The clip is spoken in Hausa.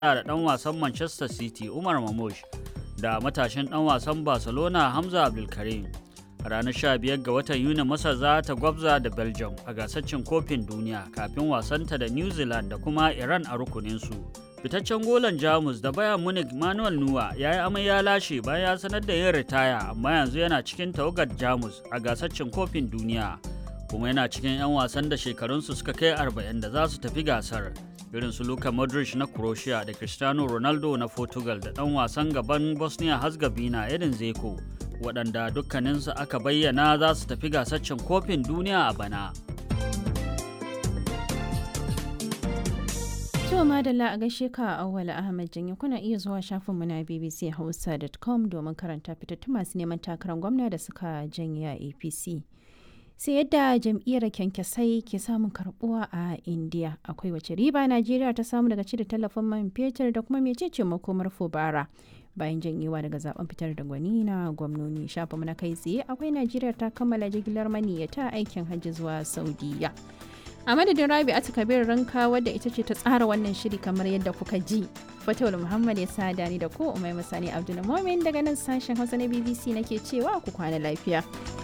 da ɗan wasan Manchester City Umar Mamush da matashin ɗan wasan Barcelona Hamza Abdulkarim. A ranar 15 ga watan Yuni Masar za ta gwabza da Belgium a gasar cin kofin duniya kafin wasanta da New Zealand da kuma Iran a rukuninsu. Fitaccen golan Jamus da Bayern Munich Manuel Nuwa ya yi amai ya lashe bayan ya sanar da yin ritaya amma yanzu yana cikin tawagar Jamus a gasar cin kofin duniya. Kuma yana cikin 'yan wasan da shekarunsu suka kai 40 da za su tafi gasar. irin su Luka Modric na Croatia da Cristiano Ronaldo na Portugal da ɗan wasan gaban Bosnia Herzegovina Edin Zeko waɗanda dukkaninsu aka bayyana za su tafi gasaccen kofin duniya a bana. To madalla a gaishe ka a awwala Ahmad Janyo kuna iya zuwa shafinmu na bbchausa.com domin karanta fitattu masu neman takarar gwamna da suka janye a APC. sai yadda jam'iyyar kyankyasai ke samun karbuwa a indiya akwai wace riba najeriya ta samu daga cire tallafin man fetur da kuma mecece makomar fubara bayan janyewa daga zaben fitar da gwani na gwamnoni shafa na kai tsaye akwai najeriya ta kammala jigilar maniyyata aikin hajji zuwa saudiya a madadin rabi ata kabir ranka wadda ita ce ta tsara wannan shiri kamar yadda kuka ji fatawul muhammad ya sada ni da ko umai masani abdul daga nan sashen hausa na bbc nake cewa ku kwana lafiya